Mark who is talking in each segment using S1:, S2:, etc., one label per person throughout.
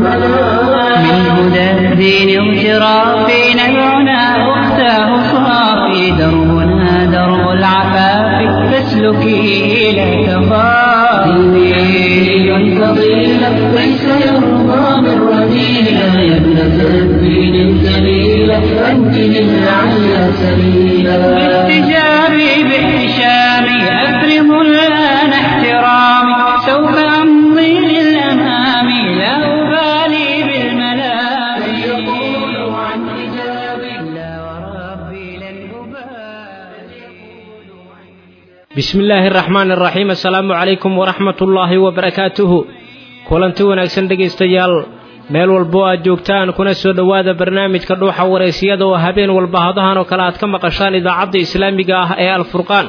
S1: من هدى الدين اغترافي نبعنا أختاه صافي دربنا درب العفاف فاسلكي لا تخافي
S2: فضيلة ليس يرضى من رذيلة يا ابنة الدين الجليلة أنت للعلى سبيلا
S1: باحتجابي باحتشامي أفرض الآن احترامي سوف أمضي للأمام لا أبالي بالملام
S2: يقول عن حجابي
S1: لا وربي لن أبالي
S3: bismi illaahi araxmaan araxiim assalaamu calaykum waraxmat ullaahi wabarakaatuhu kulanti wanaagsan dhegaystayaal meel walbo aad joogtaan kuna soo dhowaada barnaamijka dhuuxa wareysiyada oo habeen walba hadahan oo kale aad ka maqashaan idaacadda islaamiga ah ee alfurqaan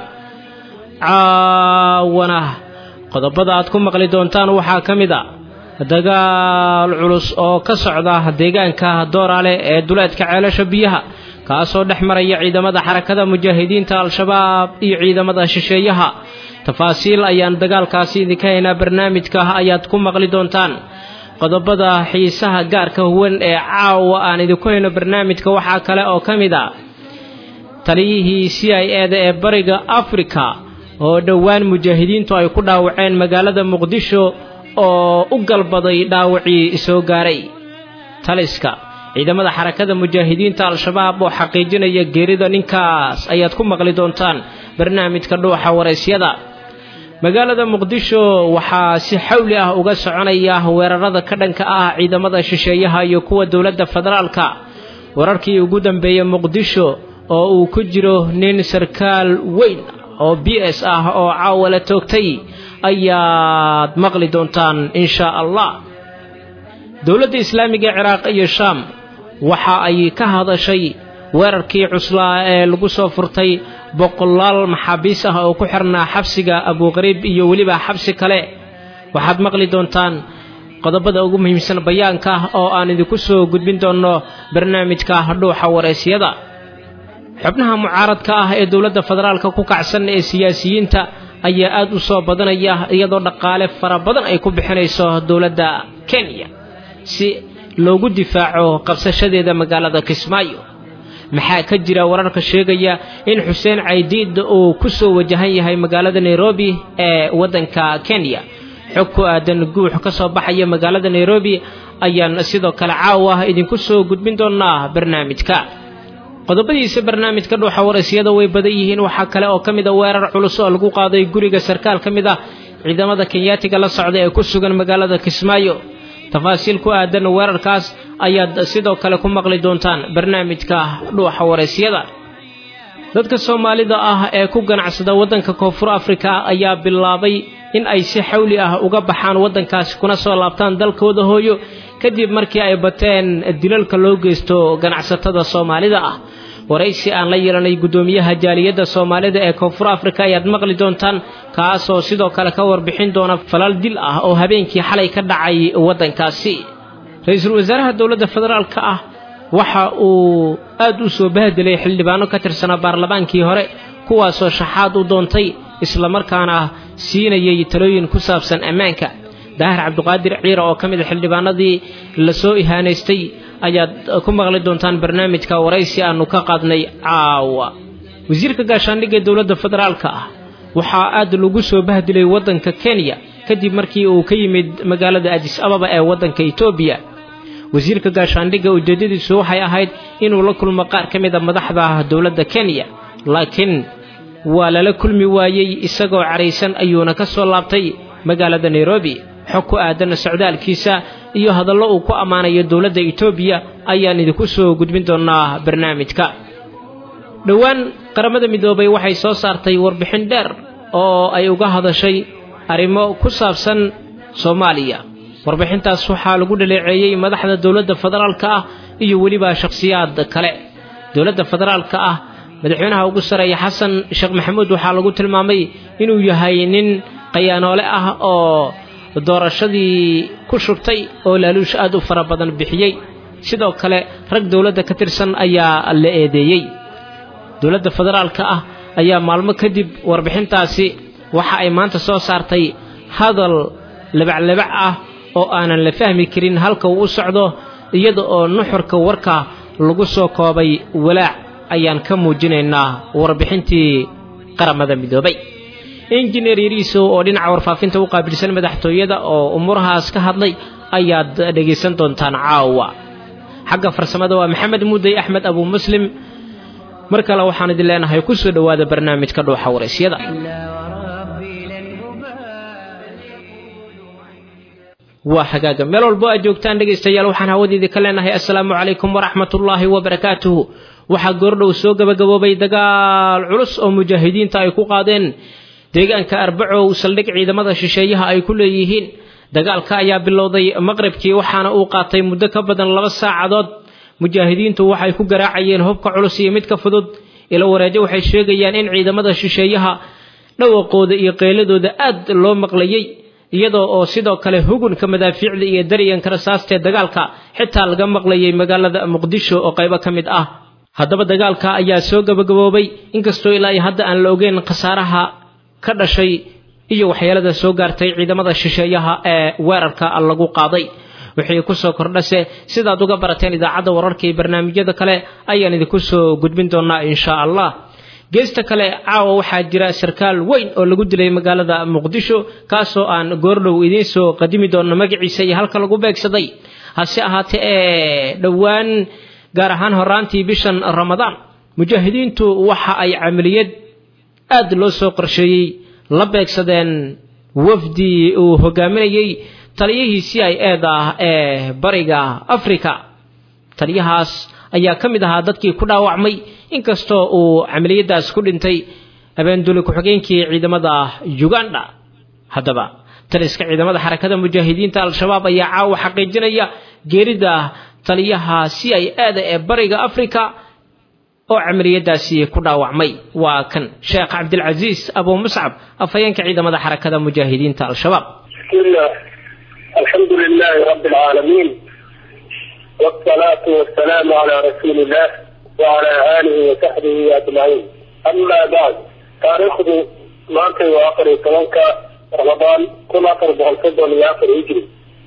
S3: caawana qodobada aad ku maqli doontaan waxaa ka mid a dagaal culus oo ka socda deegaanka dooraale ee duleedka ceelasha biyaha kaasoo dhex maraya ciidamada xarakada mujaahidiinta al-shabaab iyo ciidamada shisheeyaha tafaasiil ayaan dagaalkaasi idinka haynaa barnaamijka ayaad ku maqli doontaan qodobada xiisaha gaarka huwan ee caawa aan idinku hayno barnaamijka waxaa kale oo ka mid a taliyihii c i eda ee bariga afrika oo dhowaan mujaahidiintu ay ku dhaawaceen magaalada muqdisho oo u galbaday dhaawacii soo gaaray taliska ciidamada xarakada mujaahidiinta al-shabaab oo xaqiijinaya geerida ninkaas ayaad ku maqli doontaan barnaamijka dhuuxa waraysyada magaalada muqdisho waxaa si xawli ah uga soconaya weerarada ka dhanka ah ciidamada shisheeyaha iyo kuwa dowladda federaalka wararkii ugu dambeeyey muqdisho oo uu ku jiro nin sarkaal weyn oo b s ah oo caawa la toogtay ayaad maqli doontaan insha allah dowladda islaamiga ee ciraaq iyo shaam waxa ay ka hadashay weerarkii cuslaa ee lagu soo furtay boqolaal maxaabiis ah oo ku xirnaa xabsiga abuuqariib iyo weliba xabsi kale waxaad maqli doontaan qodobada ugu muhiimsan bayaanka oo aan idinku soo gudbin doonno barnaamijka dhuuxa waraysyada xubnaha mucaaradka ah ee dowladda federaalka ku kacsan ee siyaasiyiinta ayaa aad u soo badanaya iyadoo dhaqaale fara badan ay ku bixinayso dowladda kenya si loogu difaaco qabsashadeeda magaalada kismaayo maxaa ka jira wararka sheegaya in xuseen caydiid uu ku soo wajahan yahay magaalada nairobi ee waddanka kenya xog ku aadan guux ka soo baxaya magaalada nairobi ayaan sidoo kale caawa idinku soo gudbin doonaa barnaamijka qodobadiisa barnaamijka dhuuxa warasyada way badan yihiin waxaa kale oo ka mid a weerar culus oo lagu qaaday guriga sarkaal ka mid ah ciidamada kenyaatiga la socda ee ku sugan magaalada kismaayo tafaasiil ku aadan weerarkaas ayaad sidoo kale ku maqli doontaan barnaamijka dhuuxa waraysyada dadka soomaalida ah ee ku ganacsada waddanka koonfur afrika ayaa bilaabay in ay si xawli ah uga baxaan waddankaasi kuna soo laabtaan dalkooda hooyo kadib markii ay bateen dilalka loo geysto ganacsatada soomaalida ah waraysi aan la yeelanay guddoomiyaha jaaliyadda soomaalida ee koonfur afrika ayaad maqli doontaan kaasoo sidoo kale ka warbixin doona falal dil ah oo habeenkii xalay ka dhacay waddankaasi ra-iisul wasaaraha dowladda federaalka ah waxa uu aad u soo bahdelay xildhibaano ka tirsanaa baarlamaankii hore kuwaasoo shaxaad u doontay islamarkaana siinayay talooyin ku saabsan ammaanka daahir cabduqaadir ciira oo ka mid a xildhibaanadii lasoo ihaanaystay ayaad ku maqli doontaan barnaamijka waraysi aanu ka qaadnay caawa wasiirka gaashaandhigga ee dowladda federaalka ah waxaa aad lagu soo bahdilay waddanka kenya kadib markii uu ka yimid magaalada adis ababa ee waddanka etoobiya wasiirka gaashaandhigga ujeeddadiisu waxay ahayd inuu la kulmo qaar ka mid a madaxda dowladda kenya laakiin waa lala kulmi waayey isagoo caraysan ayuuna ka soo laabtay magaalada nairobi xog ku aadan socdaalkiisa iyo hadallo uu ku ammaanayo dowladda etoobiya ayaan idinku soo gudbin doonaa barnaamijka dhowaan qaramada midoobay waxay soo saartay warbixin dheer oo ay uga hadashay arrimo ku saabsan soomaaliya warbixintaas waxaa lagu dhaleeceeyey madaxda dowladda federaalka ah iyo weliba shakhsiyaad kale dowladda federaalka ah madaxweynaha ugu sareeya xasan sheekh maxamuud waxaa lagu tilmaamay inuu yahay nin qayaanoole ah oo doorashadii ku shubtay oo laaluush aad u fara badan bixiyey sidoo kale rag dowladda ka tirsan ayaa la eedeeyey dowladda federaalka ah ayaa maalmo kadib warbixintaasi waxa ay maanta soo saartay hadal labaclabac ah oo aanan la fahmi karin halka uu u socdo iyada oo nuxurka warka lagu soo koobay walaac ayaan ka muujinaynaa warbixintii qaramada midoobay injineer yariiso oo dhinaca warfaafinta u qaabilsan madaxtooyada oo umuurahaas ka hadlay ayaad dhegaysan doontaan caawa xagga farsamada waa maxamed muudey axmed abuu muslim mar kale waxaan idin leenahay ku soo dhowaada barnaamijka dhuuxa waraysyada waa xagaaga meel walbo aad joogtaan dhegaystayaal waxaan hawadiidii ka leenahay assalaamu calaykum waraxmatullaahi wabarakaatuhu waxaa goordhow soo gabagaboobay dagaal culus oo mujaahidiinta ay ku qaadeen deegaanka arbacow saldhig ciidamada shisheeyaha ay ku leeyihiin dagaalka ayaa bilowday maqribkii waxaana uu qaatay muddo ka badan laba saacadood mujaahidiintu waxay ku garaacayeen hubka culus iyo midka fudud ilo wareejo waxay sheegayaan in ciidamada shisheeyaha dhawaqooda iyo qeyladooda aad loo maqlayey iyadoo oo sidoo kale hugunka madaafiicda iyo daryanka rasaastee dagaalka xitaa laga maqlayay magaalada muqdisho oo qaybo ka mid ah haddaba dagaalka ayaa soo gabagaboobay inkastoo ilaa iyo hadda aan la ogeyn khasaaraha ka dhashay iyo waxyeelada soo gaartay ciidamada shisheeyaha ee weerarka lagu qaaday wixii kusoo kordhase sidaad uga barateen idaacadda wararka iyo barnaamijyada kale ayaan idinku soo gudbin doonaa insha allah geesta kale caawa waxaa jira sarkaal weyn oo lagu dilay magaalada muqdisho kaasoo aan goordhow idiin soo qadimi doono magaciisa iyo halka lagu beegsaday hase ahaatee ee dhowaan gaar ahaan horaantii bishan ramadaan mujaahidiintu waxa ay camaliyad aad loo soo qorsheeyey la beegsadeen wafdi uu hogaaminayey taliyihii c i eda ah ee bariga africa taliyahaas ayaa ka mid ahaa dadkii ku dhaawacmay inkastoo uu camaliyadaas ku dhintay abeenduli ku-xigeenkii ciidamada uganda haddaba taliska ciidamada xarakada mujaahidiinta al-shabaab ayaa caawa xaqiijinaya geerida taliyaha c i eda ee bariga africa oo camaliyadaasi ku dhaawacmay waa kan sheekh cabdilcasiis abuu muscab afhayeenka ciidamada xarakada mujaahidiinta al-shabaab
S4: bismillah alxamdu lilahi rabi alcaalamiin wsalaatu wasalaamu calaa rasuuli illah wacala aalihi wasaxbihi ajmaciin amaa bacd taariikhdu maantay waa afar iyo tobanka ramadaan kun afar boqol soddon iyo afar hijri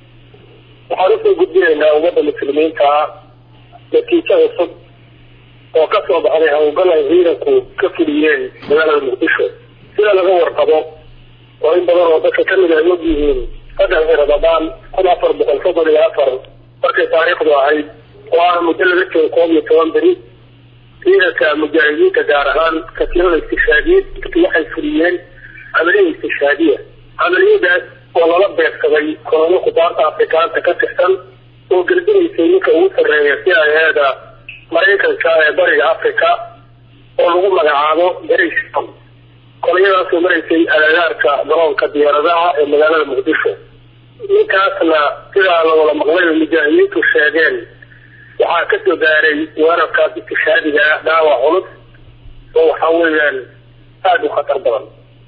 S4: waxaan usoo gudbinaynaa ummadda muslimiinta ah natiijo cusub oo ka soo baxday hawlgal ay ciidanku ka fuliyeen magaalada muqdisho sida laga warqabo oo in badan oo dadka kamid ay og yihiin saddexdii ramadaan kun afar boqol soddon iyo afar markay taariikhdu ahayd oo ah muddo laga joogo koob iyo toban beri ciidanka mujaahidiinta gaar ahaan katiirada istishaadiyeed waxay fuliyeen camaliya istishaadiya camaliyadaas oo lala beegsaday kolonyo kubaarta afrikaanta ka tirsan oo gardinaysay ninka ugu sarreeya si ayaada maraykanka ee bariga africa oo lagu magacaabo berisham kolonyadaasoo maraysay agagaarka garoonka diyaaradaha ee magaalada muqdisho ninkaasna sidaa lawada maqlay oo mujaahidiintu sheegeen waxaa kasoo gaaray weerarkaas istishaadiga dhaawac culus oo waxa weeyaan aada u khatar badan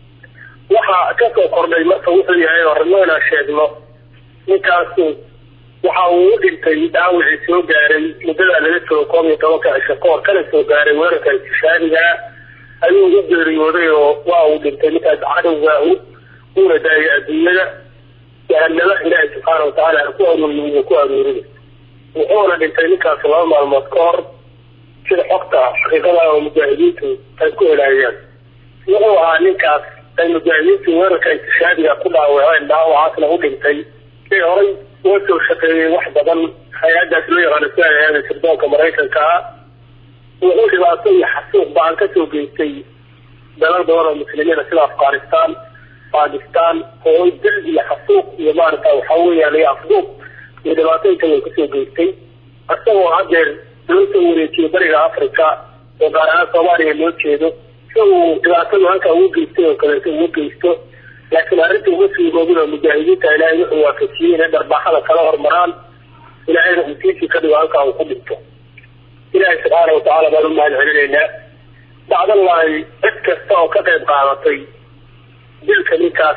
S4: waxaa kasoo kordhay marka wuxuu yahay oo rabno inaan sheegno ninkaasu waxa uu u dhintay dhaawacii soo gaaray muddadaa laga joogo koob iyo tobanka cisho kahor kana soo gaaray weerarka istishaadigaa ayuu u geeriyooday oo waa uu dhintay ninkaas cadowga uuna daayay adduunyada jahanamo ilaahay subxaana watacaala ku aruuriy ku aruurinay wuxuuna dhintay ninkaas laba maalmood ka hor sida xogta xaqiiqada oo mujaahidiintu ay ku helaayaan wuxuu ahaa ninkaas ay mujaahidiintu weerarka istishaadiga ku dhaawaceen dhaawacaasna u dhintay ee horay uga soo shaqeeyey wax badan hay-adaas loo yaqaano si ay ahaada sirdoonka maraykanka ah wuxuu dhibaato iyo xasuuq ba-an kasoo geystay dalal badan oo muslimiina sida afghanistan bakistan oo dil iyo xasuuq iyo maarata waxa weeyaan iyo afduub iyo dhibaato inta way kasoo geystay isagoo hadeer loo soo wareejiyey bariga africa oo gaar ahaan soomaaliya loo jeedo si uu dhibaatadu halkaa ugu geystay oo kaleeto ugu geysto laakiin arrinta uma suugoobin oo mujaahidiinta ilaahay wuxuu waafajiyey inay dharbaaxada kala hormaraan ilaahayna uu tiisii ka dhigo halkaa uu ku dhinto ilaahay subxaana watacaala baan u mahad celinaynaa bacdallahi cid kasta oo ka qayb qaadatay dilka ninkaas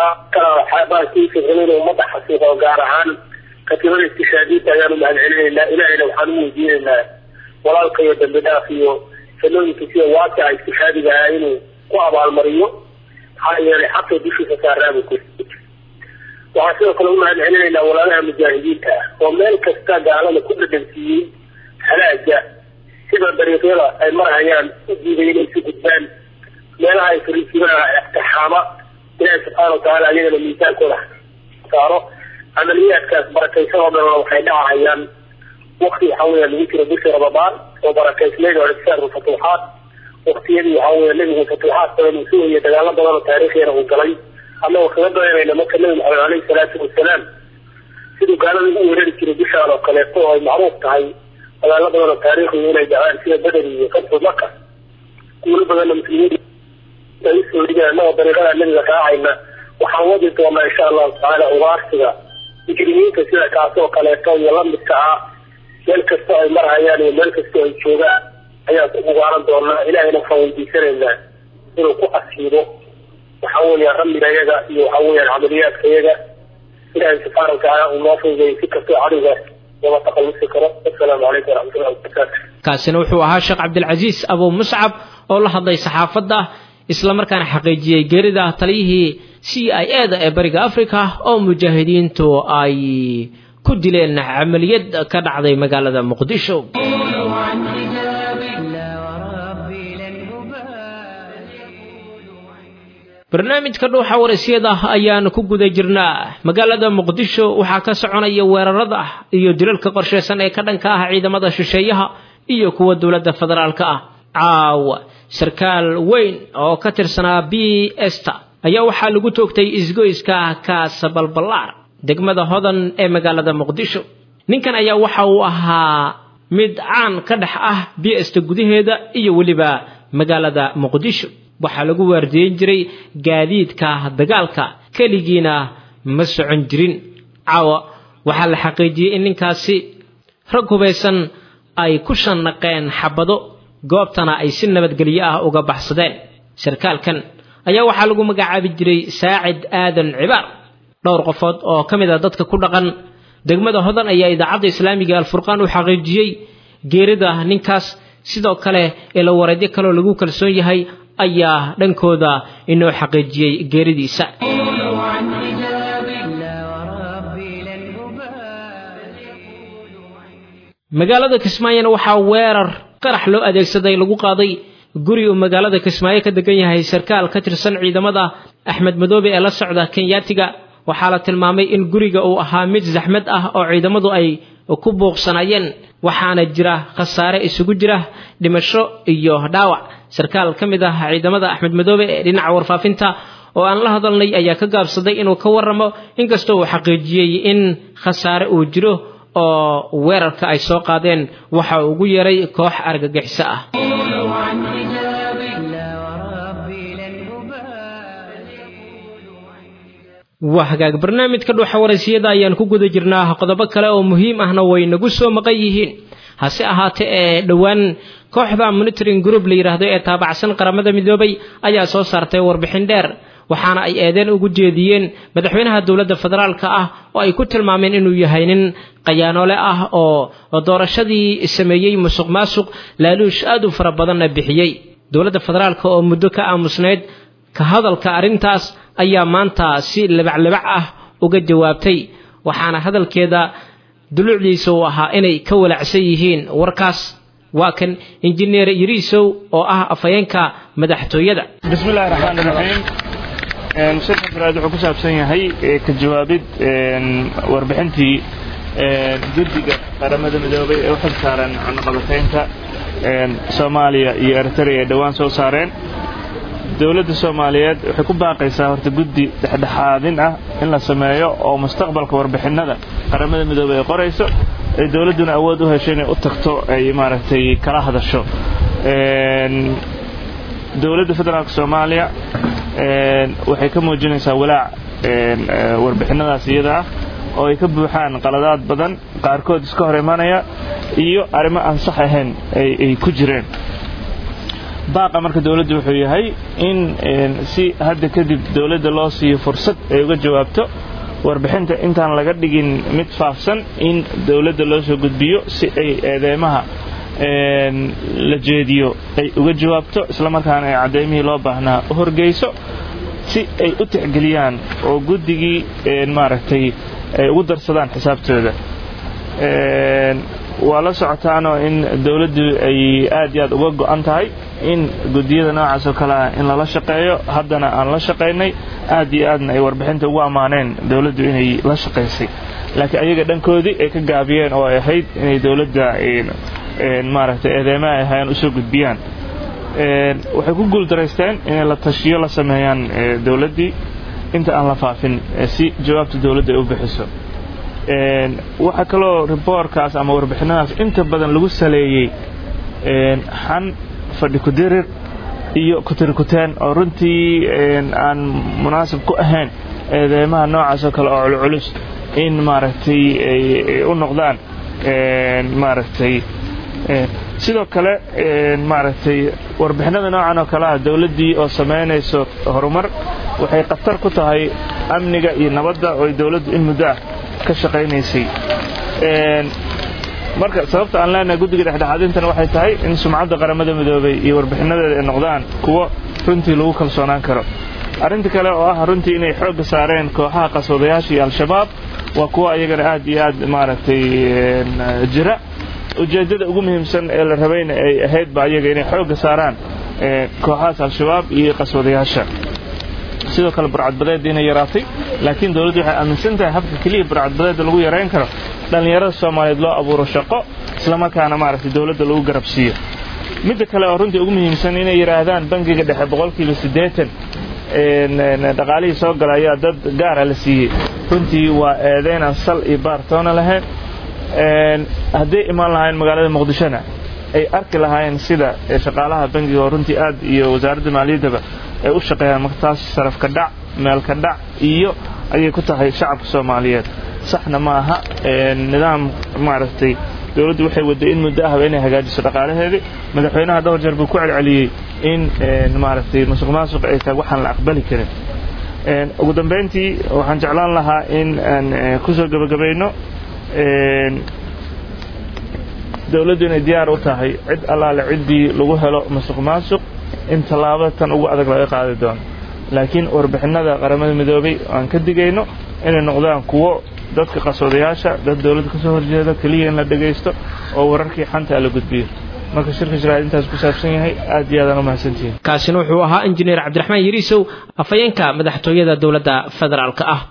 S4: kalaxaabaasiisain ummadda xasuuqa gaar ahaan katiibada istishaadiinta ayaan u mahad celinaynaa ilaahayna waxaan u weydiinaynaa walaalka iyo dambi dhaaf iyo sanooyinka sida waasica istishaadiga ah inuu ku abaalmariyo maxaa yeelay xaqii dushiisa saaraabu ku waxaan sidoo kale u mahad celinaynaa walaalaha mujaahidiinta ah oo meel kasta gaalada ku dhadhansiiyey halaaga sida dariiqyada ay marhayaan u diiday inay si gudbaan meelaha ay fariisimaha ixtixaama ilaahi subxaana watacaala ayagana miisaankooda saaro camaliyaadkaas barakaysan oo dhanna waxay dhacahayaan wakti waxa weya lagu jiro bishii ramadaan oo barakaysnayd oo ixsaar fatuuxaad waktiyadii waxa weya nebigu fatuuxaad badan uu sugayay dagaalo badan oo taariikhiina uu galay annagoo kaga dayanayna marka nebi maxamed caleyhi salaatu wasalaam siduu gaalada u weerari jiray bishaan oo kaleeto oo ay macruuf tahay dagaalo badan oo taariikhiga inay dhacaan sida bederi iyo fatxu maka guulo badanna muslimiin ay usoo dhigeen annagoo dariiqada nebiga raacayna waxaan wadi doonaa insha allahu tacaala ugaarsiga mujrimiinta sida kaasoo kaleeto iyo lamidka ah meel kastoo ay marhayaan iyo meel kastoo ay joogaan ayaan ku ugaaran doonaa ilahayna waxaan weydiisanaynaa inuu ku asiibo waxa weeyaan rammiga iyaga iyo waxa weeyaan camaliyaadka iyaga ilaahay subxaana watacaala uu noo fududeeyey si kastoo cadowgaas lama taqalusi karo assalaamu calaykum waraxmatullahi wabarakaatu
S3: kaasina wuxuu ahaa sheekh cabdilcasiis abu muscab oo la hadlay saxaafadda islamarkaana xaqiijiyey geerida taliyihii c i e da ee bariga africa oo mujaahidiintu ay ku dileen camaliyad ka dhacday magaalada muqdisho barnaamijka dhuuxa warasyada ayaan ku guda jirnaa magaalada muqdisho waxaa ka soconaya weerarada iyo dilalka qorsheysan ee ka dhanka ah ciidamada shisheeyaha iyo kuwa dowladda federaalka ah caawa sarkaal weyn oo ka tirsanaa b esta ayaa waxaa lagu toogtay isgoyska kaasabalballaar degmada hodan ee magaalada muqdisho ninkan ayaa waxa uu ahaa mid caan ka dhex ah b esta gudaheeda iyo weliba magaalada muqdisho waxaa lagu waardiyeyn jiray gaadiidka dagaalka keligiina ma socon jirin caawa waxaa la xaqiijiyey in ninkaasi rag hubaysan ay ku shanaqeen xabado goobtana ay si nabadgelyo ah uga baxsadeen sarkaalkan ayaa waxaa lagu magacaabi jiray saacid aadan cibaar dhowr qofood oo ka mid a dadka ku dhaqan degmada hodan ayaa idaacadda islaamiga alfurqaan u xaqiijiyey geerida ninkaas sidoo kale ila wareedyo kaleoo lagu kalsoon yahay ayaa dhankooda inoo xaqiijiyey geeridiisa magaalada kismaayona waxaa weerar qarax loo adeegsaday lagu qaaday guri uu magaalada kismaayo ka degan yahay sarkaal ka tirsan ciidamada axmed madoobe ee la socda kenyaatiga waxaa la tilmaamay in guriga uu ahaa mid zaxmad ah oo ciidamadu ay ku buuqsanayeen waxaana jira khasaare isugu jira dhimasho iyo dhaawac sarkaal ka mid ah ciidamada axmed madoobe ee dhinaca warfaafinta oo aan la hadalnay ayaa ka gaabsaday inuu ka warramo inkastoo uu xaqiijiyey in khasaare uu jiro oo weerarka ay soo qaadeen waxa uu ugu yeeray koox argagixiso ah waa hagaag barnaamijka dhuuxa waraysiyada ayaan ku guda jirnaa qodobo kale oo muhiim ahna way nagu soo maqan yihiin hase ahaatee ee dhowaan kooxda monitoring group la yidhaahdo ee taabacsan qaramada midoobay ayaa soo saartay warbixin dheer waxaana ay eedeen ugu jeediyeen madaxweynaha dowladda federaalka ah oo ay ku tilmaameen inuu yahay nin qayaanoole ah oo doorashadii sameeyey musuq maasuq laaluush aad u fara badanna bixiyey dowladda federaalka oo muddo ka aamusnayd ka hadalka arrintaas ayaa maanta si libaclibac ah uga jawaabtay waxaana hadalkeeda duluucdiisa uu ahaa inay ka walacsan yihiin warkaas waa kan injineer yariisow oo ah afhayeenka madaxtooyada
S5: bismi illahi raxmaan iraxiim shirka faraad wuxuu ku saabsan yahay ka jawaabid warbixintii guddiga qaramada midoobay ee u xil saaran cunaqabataynta soomaaliya iyo eritrea ay dhowaan soo saareen dowladda soomaaliyeed waxay ku baaqaysaa horta guddi dhexdhexaadin ah in la sameeyo oo mustaqbalka warbixinnada qaramada midoobey ay qorayso ay dowladduna awood u hesho inay u tagto ay maaragtay kala hadasho dowladda federaalka soomaaliya waxay ka muujinaysaa walaac warbixinnadaas iyada ah oo ay ka buuxaan qaladaad badan qaarkood iska hor imanaya iyo arrimo aan sax ahayn ay ku jireen baaqa marka dowladdu wuxuu yahay in si hadda kadib dowladda loo siiyo fursad ay uga jawaabto warbixinta intaan laga dhigin mid faafsan in dowladda loo soo gudbiyo si ay eedeymaha la jeediyo ay uga jawaabto islamarkaana ay caddeymihii loo baahnaa u horgeyso si ay u tixgeliyaan oo guddigii maaragtay ay ugu darsadaan xisaabtooda waa la socotaanoo in dowladdu ay aad iyo aad uga go'an tahay in guddiyada noocaas oo kale ah in lala shaqeeyo haddana aan la shaqaynay aad iyo aadna ay warbixinta ugu ammaaneen dowladdu inay la shaqaysay laakiin ayaga dhankoodii ay ka gaabiyeen oo ay ahayd inay dowladda maaragtay eedeymaha ay ahaayeen usoo gudbiyaan waxay ku guuldaraysteen inay la tashiyo la sameeyaan dowladdii inta aan la faafin si jawaabta dowladda ay u bixiso waxaa kaloo riboorkaas ama warbixinadaas inta badan lagu saleeyey xan fadhi kudirir iyo kutirikuteen oo runtii aan munaasib ku ahayn eedeymaha noocaas oo kale oo culculus in maaragtay ay u noqdaan maaragtay sidoo kale maaragtay warbixinada noocan oo kale ah dowladdii oo samaynayso horumar waxay khatar ku tahay amniga iyo nabadda oo dowladdu in muddo ah ka shaqaynaysay marka sababta aan leenahay guddiga dhexdhexaadintana waxay tahay in sumcadda qaramada midoobay iyo warbixinadeeda ay noqdaan kuwo runtii lagu kalsoonaan karo arrinta kale oo ah runtii inay xoogga saareen kooxaha qaswadayaasha iyo al-shabaab waa kuwo ayagana aad iyo aad maaragtay jira ujeeddada ugu muhiimsan ee la rabayna ay ahayd ba ayaga inay xoogga saaraan kooxahaas al-shabaab iyo qaswadayaasha sidoo kale burcadbadeedda inay yaraatay laakiin dowladdu waxay aaminsan tahay habka keliya burcadbadeedda lagu yarayn karo dhallinyarada soomaaliyeed loo abuuro shaqo islamarkaana maaragtay dowladda lagu garabsiiyo midda kale oo runtii ugu muhiimsan inay yidhaahdaan bangiga dhexe boqolkiiba siddeetan dhaqaalihii soo gala ayaa dad gaara la siiyey runtii waa eedeyn aan sal iyo baartoona lahayn hadday imaan lahaayeen magaalada muqdishona ay arki lahaayeen sida shaqaalaha bangiga oo runtii aad iyo wasaaradda maaliyaddaba ay u shaqeeyaan marka taas sarafka dhac meelka dhac iyo ayay ku tahay shacabka soomaaliyeed saxna ma aha nidaam maaragtay dowladdu waxay wadday in muddo ahba inay hagaajiso dhaqaalaheedii madaxweynaha dhowr jeer buu ku celceliyey in maaragtay masuq maasuq ay tahay waxaan la aqbali karin ugu dambayntii waxaan jeclaan lahaa in aan ku soo gebagabayno dowladdu inay diyaar u tahay cid allaale ciddii lagu helo masuq maasuq in tallaabo tan ugu adag laga qaadi doono laakiin warbixinada qaramada midoobay aan ka digayno inay noqdaan kuwo dadka qasoodayaasha dad dowladda kasoo horjeeda keliya in la dhegaysto oo wararkii xanta la gudbiyo marka shirka sharaa'id intaas ku saabsan yahay aad iyo aadaan u mahadsantihiin
S3: kaasina wuxuu ahaa injineer cabdiraxmaan yariisow afhayeenka madaxtooyada dowladda federaalka ah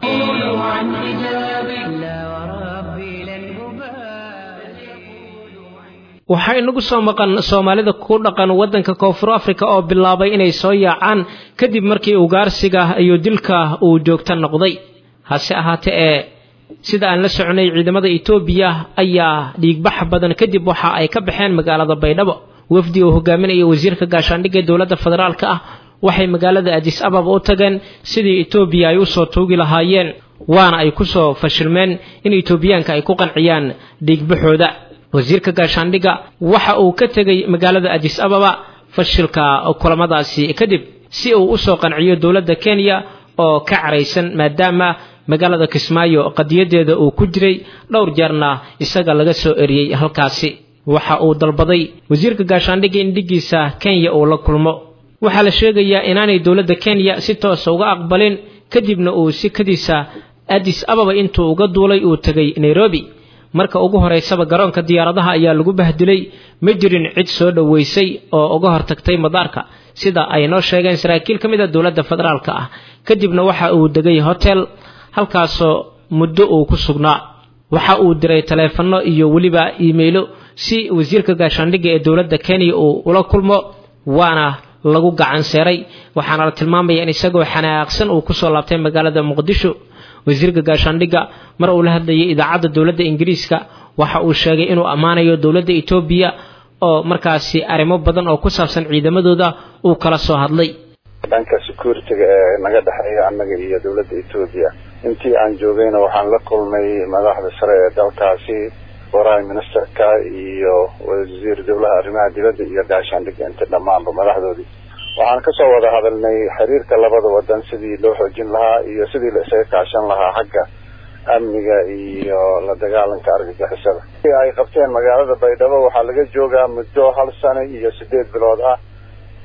S3: waxaa inagu soo maqan soomaalida ku dhaqan waddanka koonfur afrika oo bilaabay inay soo yaacaan kadib markii ugaarsiga iyo dilka uu joogta noqday hase ahaatee ee sida aan la soconay ciidamada etoobiya ayaa dhiigbax badan kadib waxa ay ka baxeen magaalada baydhabo wafdi uu hogaaminaya wasiirka gaashaandhigga dowladda federaalka ah waxay magaalada adis ababa u tageen sidii etoobiya ay usoo tuugi lahaayeen waana ay kusoo fashilmeen in etoobiyaanka ay ku qanciyaan dhiigbaxooda wasiirka gaashaandhigga waxa uu ka tegey magaalada adis ababa fashilka kulamadaasi kadib si uu usoo qanciyo dowladda kenya oo ka caraysan maadaama magaalada kismaayo qadiyadeeda uu ku jiray dhowr jeerna isaga laga soo eriyey halkaasi waxa uu dalbaday wasiirka gaashaandhigga in dhiggiisa kenya uu la kulmo waxaa la sheegayaa inaanay dowladda kenya si toosa uga aqbalin kadibna uu sikadiisa adis ababa intuu uga duulay uu tegay nairobi marka ugu horeysaba garoonka diyaaradaha ayaa lagu bahdilay ma jirin cid soo dhoweysay oo uga hortagtay madaarka sida ay noo sheegeen saraakiil ka mid a dowladda federaalka ah kadibna waxa uu degay hotel halkaasoo muddo uu ku sugnaa waxa uu diray taleefanno iyo weliba iimaylo si wasiirka gaashaandhigga ee dowladda kenya uu ula kulmo waana lagu gacan seeray waxaana la tilmaamaya in isagoo xanaaqsan uu kusoo laabtay magaalada muqdisho wasiirka gaashaandhigga mar uu la hadlayay idaacadda dowladda ingiriiska waxa uu sheegay inuu ammaanayo dowladda etoobiya oo markaasi arrimo badan oo ku saabsan ciidamadooda uu kala soo hadlay
S6: dhanka security-ga ee naga dhexeeya annaga iyo dowladda etoobiya intii aan joogayna waxaan la kulmay madaxda sare ee dalkaasi prime ministerka iyo wasiir dowlaha arrimaha dibadda iyo gaashaandhigga inta dhammaanba madaxdoodii waxaan kasoo wada hadalnay xiriirka labada wadan sidii loo xoojin lahaa iyo sidii la isaga kaashan lahaa xagga amniga iyo la dagaalanka argagixisada ay qabteen magaalada baydhabo waxaa laga joogaa muddo hal sano iyo sideed bilood ah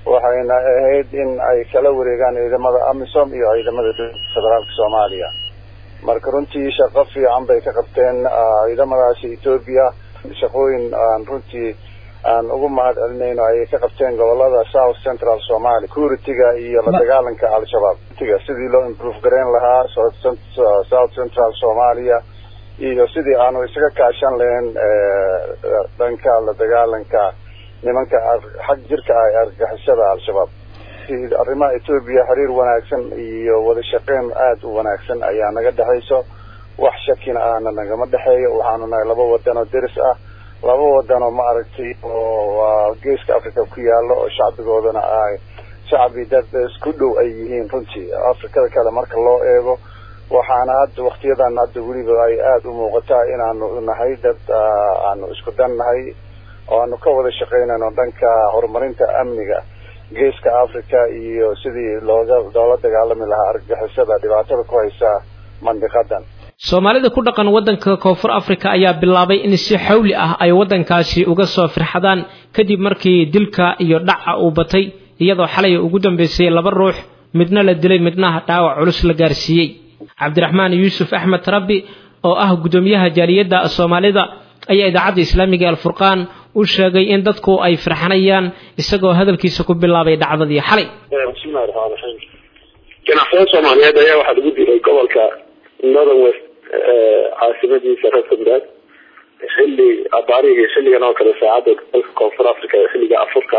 S6: waxayna ahayd in ay kala wareegaan ciidamada amisom iyo ciidamada federaalka soomaaliya marka runtii shaqo fiican bay ka qabteen ciidamadaasi etoobiya shaqooyin aan runtii aan ugu mahad celinayno ayay ka qabteen gobolada south central somalia security-ga iyo la dagaalanka al-shabaab tiga sidii loo improve gareyn lahaa south central somalia iyo sidii aanu isaga kaashan lahayn dhanka la dagaalanka nimanka xag jirka ah ee argagixisada al-shabaab arrimaha etoobiya xiriir wanaagsan iyo wada shaqeyn aada u wanaagsan ayaa naga dhexayso wax shakina ahna nagama dhexeeyo waxaanu nahay laba wadan oo deris ah laba wadan oo ma aragtay oo geeska africa ku yaalo oo shacbigoodana ay shacbi dad isku dhow ay yihiin runtii afrikada kale marka loo eego waxaana hadda waktiyadan hadda weliba ay aada u muuqataa inaanu nahay dad aanu isku dan nahay oo aanu ka wada shaqeynayno dhanka horumarinta amniga geeska africa iyo sidii looga loola dagaalami lahaa argagixisada dhibaatada ku haysa mandiqadan
S3: soomaalida ku dhaqan waddanka koonfur africa ayaa bilaabay in si xawli ah ay waddankaasi uga soo firxadaan kadib markii dilka iyo dhaca uu batay iyadoo xalay ugu dambeysay laba ruux midna la dilay midna dhaawac culus la gaarsiiyey cabdiraxmaan yuusuf axmed rabbi oo ah guddoomiyaha jaaliyadda soomaalida ayaa idaacadda islaamiga alfurqaan u sheegay in dadku ay firxanayaan isagoo hadalkiisa ku bilaabay dhacdadii xalay
S4: bismillahi raxmaan raxiim ganacsada soomaaliyeed ayaa waxaa lagu dilay gobolka northern west caasimadiisa rustenburg xilli abaarihii xilligan oo kale saacadda dalka koonfur africa ee xilliga afurka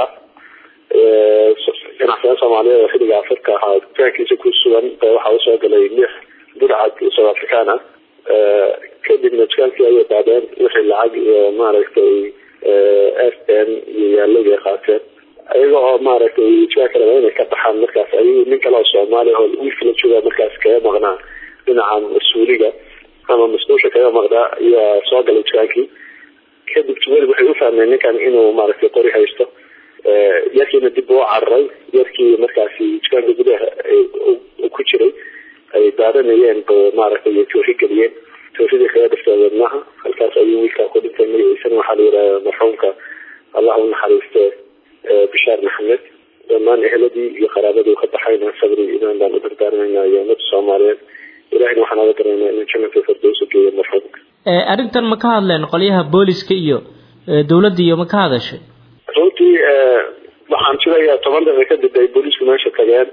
S4: ganacsada soomaaliyeed oo xilliga afurka ahaa dukaankiisa ku sugan waxaa usoo galay lix budcad south african ah kadibna dukaankii ayay daadeen wixii lacag iyo maaragtay f n iyo yaalagay qaateen ayaga oo maaragtay dukaanka raba inay ka baxaan markaas ayagu nin kale oo soomaaliya oo wiifla jooga markaas kaga maqnaa dhinaca mas-uuliga ama mas-uulsha kaga maqnaa ayaa soo galay dukaankii kadib weli waxay u fahmeen ninkan inuu maaragtay qori haysto yarkiina dib uu cararay yarkii markaasi dukaanka gudaha ku jiray ay daadanayeen ba maaragtay toofi geliyeen toofidii kaga dhifteen wadnaha halkaas ayuu wiilkaa ku dhintay magaciisana waxaa la yidhaha marxuumka allah u naxariiste bishaar maxamed dhammaan eheladii iyo qaraabadii ka baxayna sabri imaan baan u dardaarmaynaa iyo ummadda soomaaliyeed ilahina waxaan oga daraynaa inuu jannata firdowsa geeyo marxuumka
S3: arrintan ma ka hadleen qolyaha booliska iyo dawladda iyo ma ka hadashay
S4: runtii waxaan filayaa toban daqiiqa kadib ay boolisku meesha tageen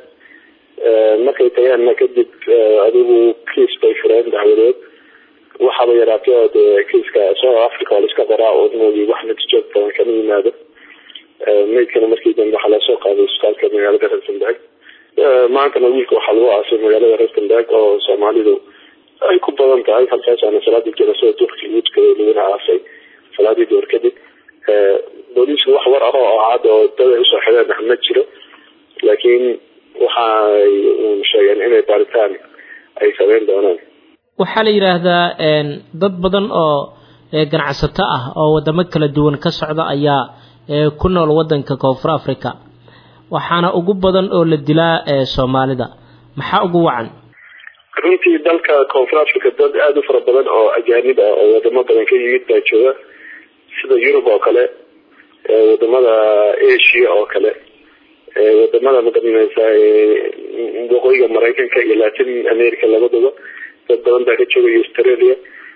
S4: markay tageenna kadib adigu kiis bay fureen dacwadeed waxaaba yaraatay oo dee kiiska south africa oo laiska qoraa oo moogi wax natiijo badan kama yimaado maydkana markii dambe waxaa lasoo qaaday isbitaalka magaalada rustenburg maantana wiilka waxaa lagu aasay magaalada rustenburg oo soomaalidu ay ku badan tahay halkaas aana salaadii janasada duurkii ugu tukaday laguna aasay salaadii door kadib booliisku wax war ah oo cad oo dad ay usoo xideen ma jiro laakiin waxay uun sheegeen inay baaritaan ay sameyn doonaan
S3: waxaa la yidhaahdaa dad badan oo ganacsato ah oo wadamo kala duwan ka socda ayaa ku nool waddanka koonfur africa waxaana ugu badan oo la dilaa soomaalida maxaa ugu wacan
S4: runtii dalka koonfur africa dad aada u fara badan oo ajaanib ah oo wadamo badan ka yimid baa jooga sida yurub oo kale wadamada asia oo kale wadamada magaranaysa waqooyiga maraykanka iyo latin america labadaba dad badan baa ka joogaya australia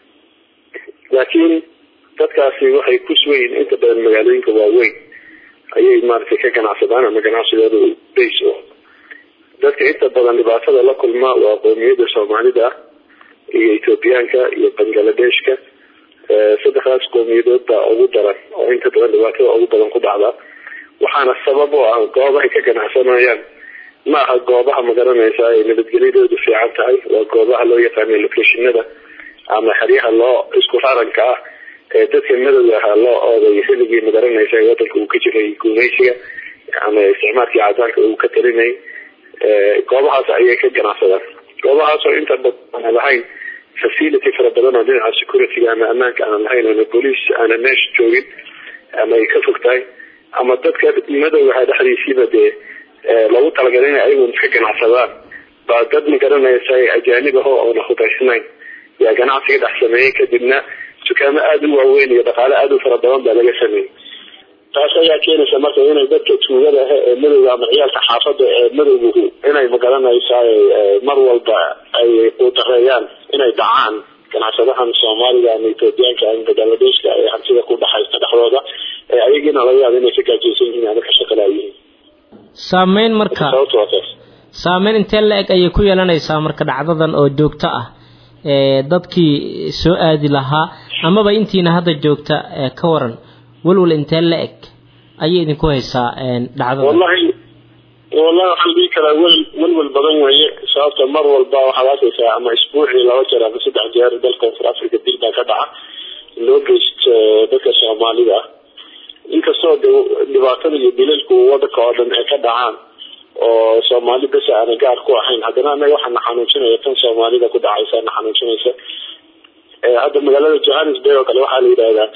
S4: laakiin dadkaasi waxay ku sugayiin inta badan magaalooyinka waaweyn ayay maaragtay ka ganacsadaan ama ganacsigooda base o dadka inta badan dhibaatada la kulma waa qoomiyada soomaalida iyo ethoobiyaanka iyo bangladeshka saddexdaas qoomiyadood baa ugu daran oo inta badan dhibaatada ugu badan ku dhacda waxaana sabab oo ah goobahay ka ganacsanayaan ma aha goobaha magaranaysa ay nabadgelyadoodu fiican tahay waa goobaha loo yaqaano locationada ama xeryaha loo isku raranka ah ee dadka madowga ahaa loo ooday xilligii magaranaysa wadanka uu ka jiray guumeysiga ama isticmaalkii cadaanka uu ka talinay goobahaas ayay ka ganacsadaan goobahaas oo inta badan lahayn facility fara badan oo dhinaca securityga ama ammaanka aan lahayn ama booliis aana meesha joogin ama ay ka fog tahay ama dadka madowgaha dhexdiisiiba dee loogu talagalay in ayagu iska ganacsadaan baa dad magaranaysa ajaanib aho oona hubaysnayn yaa ganacsiga dhex sameeyey kadibna dukaamo aada u waaweyn iyo dhaqaale aada u fara badan baa laga sameeyey taas ayaa keenaysa marka inay dadka tuugada ah ee madowga ama ciyaalka xaafada ee madowguhu inay magaranaysaa mar walba ay quutareeyaan inay dhacaan ganacsadahan soomaaliga ama ethoobiyaanka ama bangladeshka ee hantida ku dhaxaysta dhexdooda ee ayagiina laga yaaba inay ka gaajaysan yihiin ama ka shaqalaayihiin
S3: saameyn marka
S4: sababta waa taas
S3: saameyn intee la eg ayay ku yeelanaysaa marka dhacdadan oo joogto ah ee dadkii soo aadi lahaa amaba intiina hadda joogta ee ka waran walwal intee la eg ayay idinku haysaa dhacdadan
S4: wallahi wallahi waxaan dhihi karaa wel welwel badan weeye sababta mar walba waxaad arkaysaa ama isbuucii laba jeer ama saddex jeer dalka koonfur africa dil baa ka dhaca loo geysto dadka soomaalida ah inkastoo de dhibaatada iyo dilalku wadanka oo dhan ay ka dhacaan oo soomaali bes aana gaar ku ahayn haddana anaga waxaa na xanuujinaya tan soomaalida ku dhacaysa na xanuujinaysa hadda magaalada johannesburg oo kale waxaa la yidhahdaa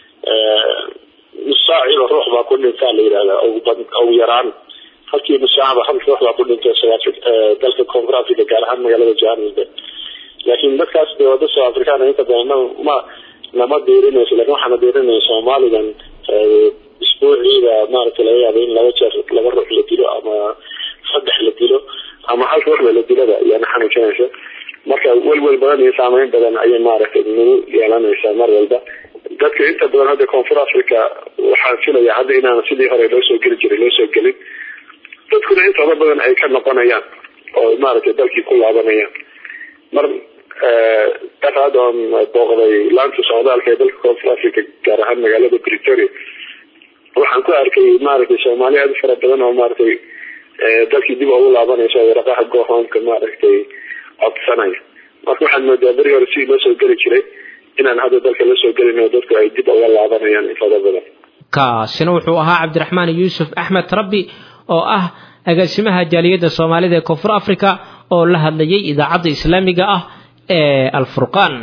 S4: nusaaciba ruux baa ku dhintaa la yidhahdaa ugu yaraan halkii nusaacba hal ruux baa ku dhintay south dalka koonfur africa gaar ahaan magaalada johannesburg laakiin dadkaas de wada south africana inta badan ma lama diirinayso lakin waxaana diirinaya soomaalidan isbuuciida maaragtay laga yaaba in laba jeer laba ruux la dilo ama saddex la dilo ama hal ruuxba la dilada ayaana xanuujinaysa marka welwel badan iyo saameyn badan ayay maaragtay nagu yeelanaysaa mar walba dadka inta badan hadda koonfur africa waxaan filaya hadda inaan sidii hore loo soo geli jiray loo soo gelin dadkuna intooda badan ay ka noqonayaan oo maaragtay dalkii ku laabanayaan mar daraad oon booqday laanta socdaalka ee dalka koonfur africa gaar ahaan magaalada pretoria waxaan ku arkay maaragtay soomaali aad u fara badan oo maaragtay dalkii dib ugu laabanaysa waraqaha gohoomka maaragtay codsanaya marka waxaan moodaa beri hore sidii loo soo geli jiray inaan hadda dalka la soo gelin oo dadku ay dib uga laabanayaan intooda badan
S3: kaasina wuxuu ahaa cabdiraxmaan yuusuf axmed rabbi oo ah agaasimaha jaaliyadda soomaalida ee koonfur africa oo la hadlayay idaacadda islaamiga ah ee alfurqaan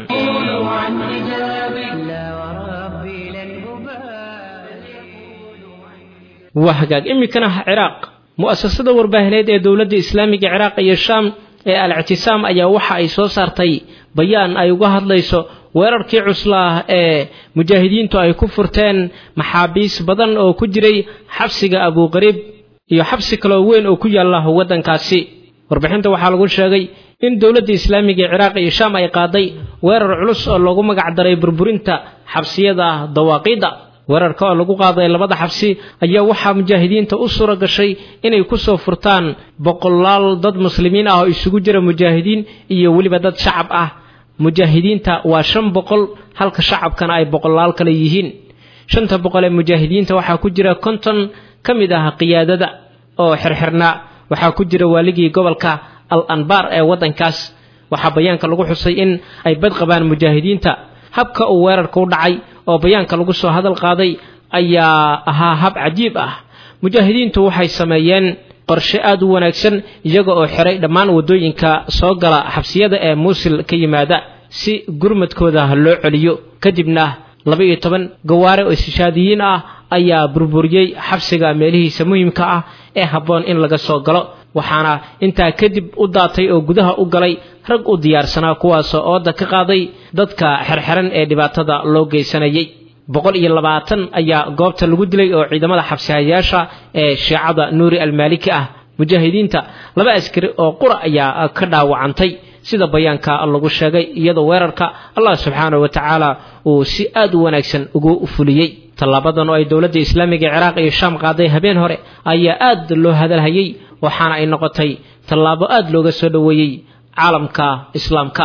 S3: waa hagaag iminkana ciraaq mu'asasada warbaahineed ee dowladda islaamiga ciraaq iyo shaam ee al-ictisaam ayaa waxa ay soo saartay bayaan ay uga hadlayso weerarkii cuslaah ee mujaahidiintu ay ku furteen maxaabiis badan oo ku jiray xabsiga abuuqariib iyo xabsi kaloo weyn oo ku yaalla waddankaasi warbixinta waxaa lagu sheegay in dowladda islaamiga ee ciraaq iyo shaam ay qaaday weerar culus oo loogu magac daray burburinta xabsiyada dawaaqiidda weerarka oo lagu qaaday labada xabsi ayaa waxaa mujaahidiinta u suura gashay inay kusoo furtaan boqolaal dad muslimiin ah oo isugu jira mujaahidiin iyo weliba dad shacab ah mujaahidiinta waa shan boqol halka shacabkana ay boqolaal kale yihiin shanta boqol ee mujaahidiinta waxaa ku jira konton ka mid ah qiyaadada oo xirxirnaa waxaa ku jira waaligii gobolka al anbaar ee waddankaas waxaa bayaanka lagu xusay in ay bad qabaan mujaahidiinta habka uu weerarka u dhacay oo bayaanka lagu soo hadal qaaday ayaa ahaa hab cajiib ah mujaahidiintu waxay sameeyeen qorshe aad u wanaagsan iyaga oo xiray dhammaan waddooyinka soo gala xabsiyada ee muusil ka yimaada si gurmadkooda loo celiyo kadibna laba iyo toban gawaare oo istishaadiyiin ah ayaa burburiyey xabsiga meelihiisa muhiimka ah ee habboon in laga soo galo waxaana intaa kadib u daatay oo gudaha u galay rag u diyaarsanaa kuwaasoo ooda ka qaaday dadka xerxeran ee dhibaatada loo geysanayay boqol iyo labaatan ayaa goobta lagu dilay oo ciidamada xabsihayaasha ee shiicada nuuri almaaliki ah mujaahidiinta laba askari oo qura ayaa ka dhaawacantay sida bayaanka lagu sheegay iyadoo weerarka allah subxaanahu wa tacaala uu si aad u wanaagsan ugu fuliyey tallaabadan oo ay dowladda islaamiga ee ciraaq iyo shaam qaaday habeen hore ayaa aad loo hadalhayay waxaana ay noqotay tallaabo aad looga soo dhoweeyey caalamka islaamka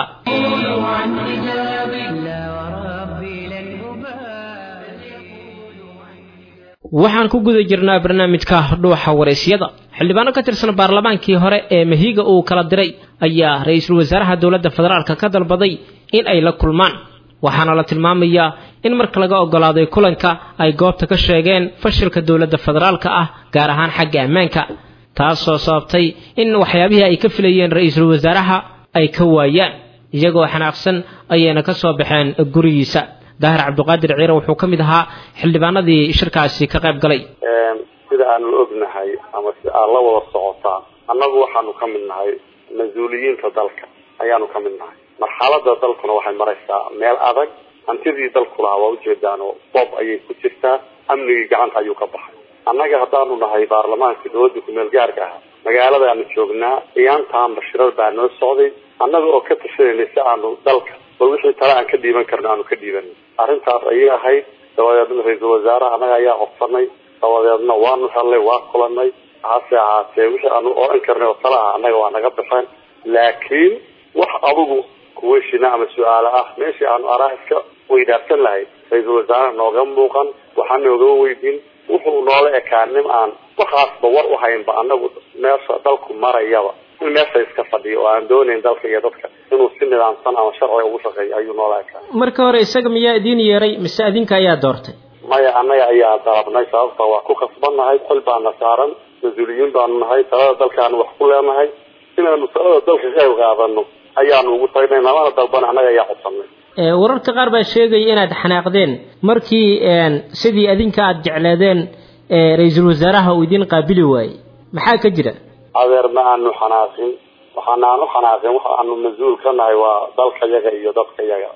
S3: waxaan ku guda jirnaa barnaamijka dhuuxa waraysyada xildhibaano ka tirsan baarlamaankii hore ee mahiga uu kala diray ayaa ra-iisul wasaaraha dowladda federaalka ka dalbaday in ay la kulmaan waxaana la tilmaamayaa in marka laga ogolaaday kulanka ay goobta ka sheegeen fashilka dowladda federaalka ah gaar ahaan xagga ammaanka taasoo sababtay in waxyaabihii ay ka filayeen ra-iisul wasaaraha ay ka waayaan iyagoo xanaaqsan ayayna ka soo baxeen gurigiisa daahir cabdiqaadir ciire wuxuu ka mid ahaa xildhibaanadii shirkaasi ka qayb galay
S6: sida aanu ognahay ama si aad la wada socotaan annagu waxaanu ka mid nahay mas-uuliyiinta dalka ayaanu ka mid nahay marxalada dalkuna waxay maraysaa meel adag hantidii dalku lahaa waa ujeedaanoo boob ayay ku jirtaa amnigii gacanta ayuu ka baxay annaga haddaanu nahay baarlamaanka dowladda kumeel gaarka ah magaaladaanu joognaa iyaantaanba shirar baa noo socday annaga oo ka tashanayna si aanu dalka bal wixii tale aan ka dhiiban karno aanu ka dhiibanay arrintaas ayay ahayd dabadeedna ra-iisul wasaaraha annaga ayaa codsanay dabadeedna waanu helnay waa kulanay hase ahaatee wixii aanu odhan karnay oo tale ah annaga waa naga baxeen laakiin wax adugu kuweshina ama su-aalo ah meeshii aanu araha iska weydaarsan lahayd ra-iisul wasaaraha nooga muuqan waxaa nooga weydin wuxuu noola ekaa nin aan waxaasba war u haynba anagu meesha dalku marayaba in meesha iska fadhiyo oo aan doonayn dalka iyo dadka inuu si nidaamsan ama sharciga ugu shaqeeyo ayuu noola ekaa
S3: marka hore isaga miyaa idiin yeeray mise adinka ayaa doortay
S6: maya annaga ayaa dalabnay sababta waa ku kasbannahay xil baana saaran mas-uuliyiin baanu nahay talada dalkaanu wax ku leenahay inaanu talada dalka qayb qaadano ayaanu ugu tagnay namana dalbana annaga ayaa codsanay
S3: wararka qaar baa sheegaya inaad xanaaqdeen markii sidii adinka aada jecleedeen ra-iisul wasaaraha uu idin qaabili waayey maxaa ka jira
S6: adeer ma aanu xanaaqin waxaana aan u xanaaqin waxa aanu mas-uul ka nahay waa dalka yaga iyo dadka yaga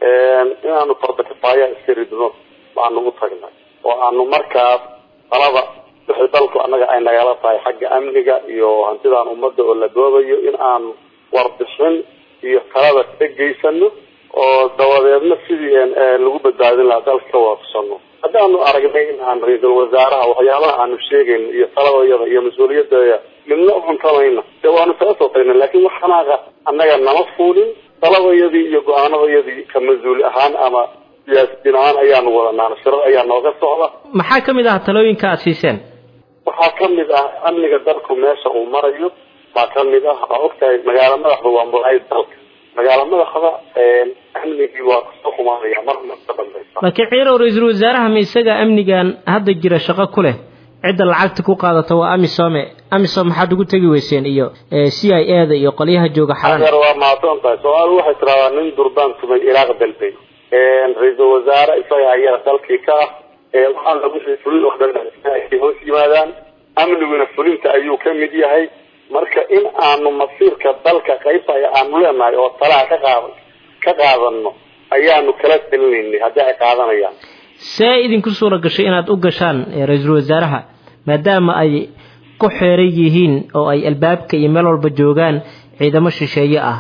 S6: inaanu farbakifaaya iska ridno baanu u tagnay oo aanu markaas talada wixii dalku annaga ay nagala tahay xagga amniga iyo hantidaan ummadda oo la doobayo in aanu warbixin iyo talada ka geysano oo dabadeedna sidii lagu badbaadin lahaa dalka ka waafsano haddaanu aragnay in aan ra-iisul wasaaraha waxyaabaha aanu sheegayno iyo taladayada iyo mas-uuliyadaya midna u cuntamayna dee waanu kala soo tagnay laakiin wax xanaaqa annaga nama fuulin taladayadii iyo go-aanadayadii ka mas-uul ahaan ama siyaasiyiin ahaan ayaanu wadanaa shirar ayaa nooga socda
S3: maxaa ka mid ah talooyinka aada siiseen
S6: waxaa kamid ah amniga dalku meesha uu marayo baa kamid ah waa ogtahay magaalo madaxda waa muraayid dalka magaalo madaxda amnigii waa kasoo xumaanaya marna ka dambaysa
S3: laakiin ciirow ra-iisul wasaaraha ma isaga amnigan hadda jira shaqo ku leh cidda lacagta ku qaadata waa amisome amisom maxaad ugu tegi weyseen iyo c i a da iyo qolyaha jooga xalan
S6: adeer waa mahadsan tahay soomaalidu waxay tiraahdaa nin durbaan tumay ilaaq dalbay ra-iisul wasaare isaga ayaa dalkii ka ah waxaan lagu fulin oo dhan ay hoos yimaadaan amniguna fulinta ayuu ka mid yahay marka in aanu masiirka dalka qaybta aanu leenahay oo talaha ka qaad ka qaadano ayaanu kala talinaynay haddii ay qaadanayaan
S3: see idinku suura gashay inaad u gashaan ra-iisul wasaaraha maadaama ay ku xeeran yihiin oo ay albaabka iyo meel walba joogaan ciidamo shisheeye ah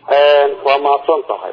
S6: waa mahadsan tahay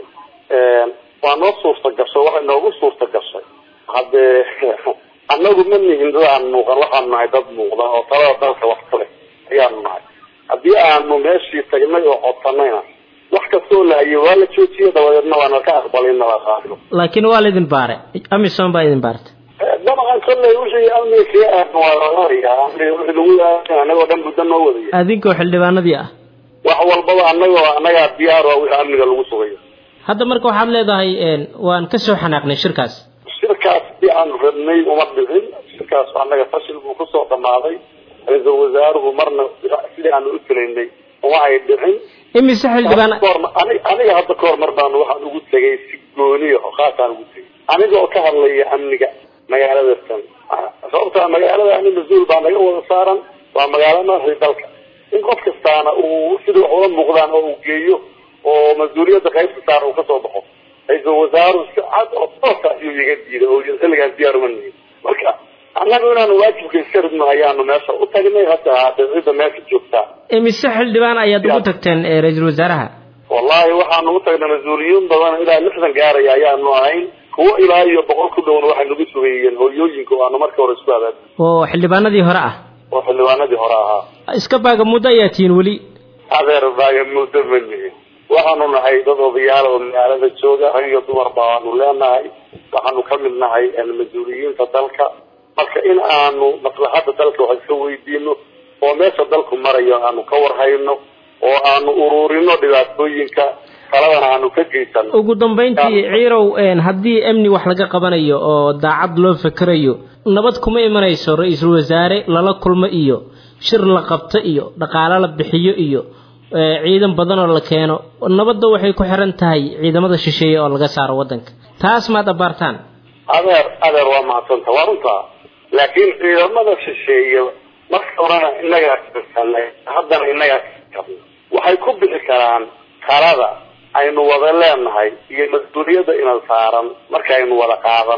S6: waa noo suurta gashay waxay noogu suurta gashay haddee annagu ma nihin dad aan muuqan waxaanu nahay dad muuqda oo talada dalka wax ka leh ayaanu nahay haddii aanu meeshii tagnay oo codsanayna wax kastoo lahaye waa la joojiye dabadeedna waana ka aqbalay in nala qaadno
S3: laakiin waa laidin baare amisom baa idin baartay
S6: dabcan kolley wixii amniga kaga aadan waa lalayaa amniga wixii lagu aadan annagoo dhan muddo noo wadaya
S3: adinkoo xildhibaanadii ah
S6: wax walbaba annagoo annagaa diyaar waa wixii amniga lagu sugayo
S3: hadda marka waxaad leedahay waan ka soo xanaaqnay shirkaas
S6: shirkaas si aanu rabnay uma dhicin shirkaas annaga fashil buu kusoo dhamaaday ra-iisul wasaaruhu marna sidii aanu u talaynay uma ay dhicin
S3: imise xildhibaan
S6: aniga hadda kahor mar baanu waxaan ugu tegay si gooniya oo khaasaan ugu tegay aniga oo ka hadlaya amniga magaalada tan sababtaa magaalada ani mas-uul baa naga wada saaran waa magaalo madaxdii dalka in qof kastaana uu sida wax ula muuqdaan oo uu geeyo oo mas-uuliyadda qaybta saaran uu kasoo baxo ra-iisul wasaaruhu si cad oo toosa ayuu iga diiday oo xilligaan diyaar uma nihin marka annagu inaanu waajibka iska ridno ayaanu meesha u tagnay hadda haddee cidda meesha joogtaa
S3: imise xildhibaan ayaad ugu tagteen ra-iisul wasaaraha
S6: wallahi waxaanu u tagnay mas-uuliyiin badan ilaa lixdan gaaraya ayaanu ahayn kuwo ilaa iyo boqol ku dhowna waxay nagu sugayeen hooyooyinka oo aanu marka hore isku abaad
S3: oo xildhibaanadii hore ah
S6: oo xildhibaanadii hore ahaa
S3: iska baaga muddo ayaa tihiin weli
S6: adeer baaga muddo ma nihin waxaanu nahay dad odayaal oo magaalada jooga rag iyo dumar baanu leenahay waxaanu ka mid nahay mas-uuliyiinta dalka marka in aanu maslaxadda dalka wax iska weydiino oo meesha dalku marayo aanu ka warhayno oo aanu ururino dhibaatooyinka taladana aanu ka geysano
S3: ugu dambayntii ciirow haddii amni wax laga qabanayo oo daacad loo fekerayo nabad kuma imanayso ra-iisul wasaare lala kulmo iyo shir la qabto iyo dhaqaalo la bixiyo iyo ciidan badan oo la keeno nabadda waxay ku xiran tahay ciidamada shisheeye oo laga saaro waddanka taas maad abaartaan
S6: adeer adeer waa mahadsanta waa runtaa laakiin ciidamada shisheeye marka horena innagaa kasanay haddana innagaa kabna waxay ku bixi karaan talada aynu wada leenahay iyo mas-uuliyadda ina saaran markaaynu wada qaadano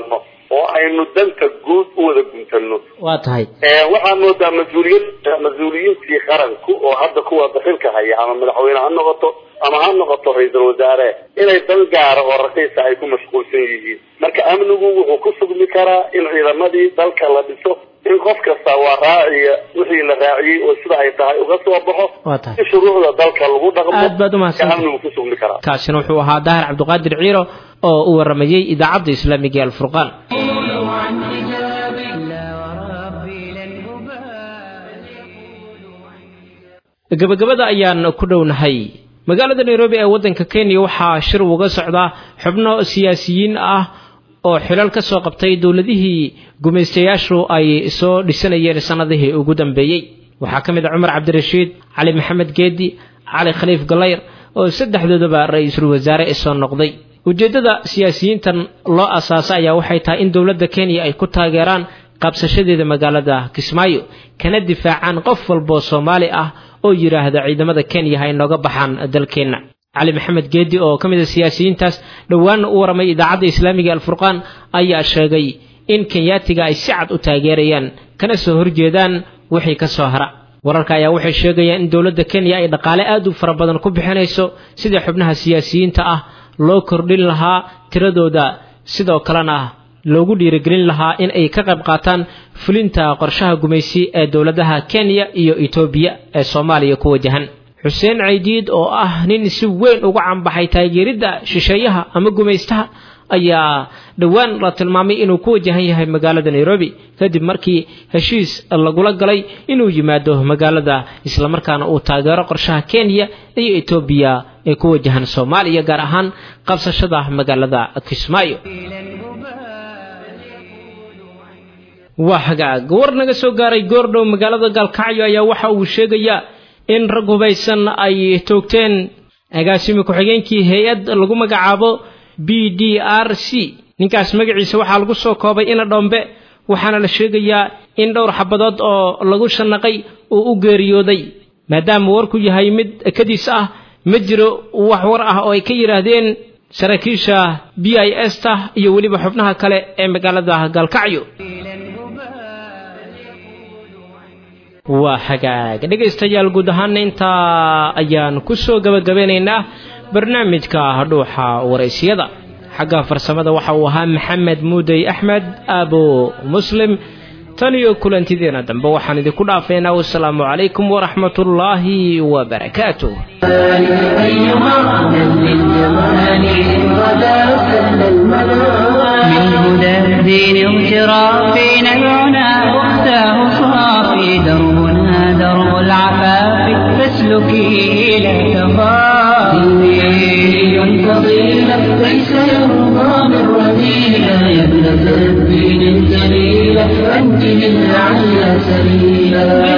S7: oo aynu danta guud u wada guntano
S3: waa tahay
S7: waxaan moodaa mas-uuliyad mas-uuliyiintii qaranku oo hadda kuwa dakhilka haya ama madaxweyne ha noqoto ama ha noqoto ra-iisul wasaare inay dan gaara oo raqiisa ay ku mashquulsan yihiin marka amnigu wuxuu ku sugmi karaa in ciidamadii dalka la dhiso in qof kasta waa raaciya wixii la raaciyey oo sida ay tahay uga soo baxo
S3: waa tahay
S7: in shuruucda dalka lagu dhaqmo
S3: aad baad umahadsan
S7: amnigu ku sugmi karaa
S3: kaasina wuxuu ahaa daahir cabdiqaadir ciiro oo u waramayey idaacadda islaamiga ee alfurqaan gabagabada ayaan ku dhownahay magaalada nairobi ee waddanka kenya waxaa shir uga socdaa xubno siyaasiyiin ah oo xilal ka soo qabtay dowladihii gumaystayaashu ay soo dhisanayeen sannadihii ugu dambeeyey waxaa ka mid a cumar cabdirashiid cali maxamed geedi cali khaliif galayr oo saddexdoodaba ra-iisul wasaare soo noqday ujeeddada siyaasiyiintan loo asaasay ayaa waxay tahay in dowladda kenya ay ku taageeraan qabsashadeeda magaalada kismaayo kana difaacaan qof walboo soomaali ah oo yidhaahda ciidamada kenya ha inooga baxaan dalkeenna cali maxamed geedi oo ka mid a siyaasiyiintaas dhowaanna u waramay idaacadda islaamiga alfurqaan ayaa sheegay in kenyaatiga ay si cad u taageerayaan kana soo horjeedaan wixii ka soo hara wararka ayaa waxay sheegayaan in dowladda kenya ay dhaqaale aad u fara badan ku bixinayso sidii xubnaha siyaasiyiinta ah loo kordhin lahaa tiradooda sidoo kalena loogu dhiirigelin lahaa in ay ka qayb qaataan fulinta qorshaha gumaysi ee dowladaha kenya iyo etoobiya ee soomaaliya ku wajahan xuseen caydiid oo ah nin si weyn uga canbaxay taageeridda shisheeyaha ama gumaystaha ayaa dhowaan la tilmaamay inuu ku wajahan yahay magaalada nairobi kadib markii heshiis lagula galay inuu yimaado magaalada islamarkaana uu taageero qorshaha kenya iyo etoobiya ee ku wajahan soomaaliya gaar ahaan qabsashada magaalada kismaayo waa hagaag war naga soo gaaray goordhow magaalada gaalkacyo ayaa waxa uu sheegayaa in rag hubaysan ay toogteen agaasimi ku-xigeenkii hay-ad lagu magacaabo b d r c ninkaas magaciisa waxaa lagu soo koobay ina dhombe waxaana la sheegayaa in dhowr xabadood oo lagu shanaqay uu u geeriyooday maadaama warku yahay mid kadiis ah ma jiro wax war ah oo ay ka yidhaahdeen saraakiisha b i s ta iyo weliba xubnaha kale ee magaalada gaalkacyo waa hagaag dhegaystayaal guud ahaana intaa ayaan ku soo gabagabeynaynaa barnaamijka dhuuxa waraysyada xagga farsamada waxa uu ahaa maxamed muudey axmed aabo muslim tan iyo kulantideena dambe waxaan idinku dhaafaynaa wasalaamu calaykum waraxmat ullaahi wabarakaatuh
S1: من هدى الدين اغترافي نبعنا أختاه صافي دربنا درب العفاف فاسلكي لا تخافي
S2: فضيلة ليس يرضى من رذيلة يا ابنة الدين الجليلة أنت من لعل سبيلا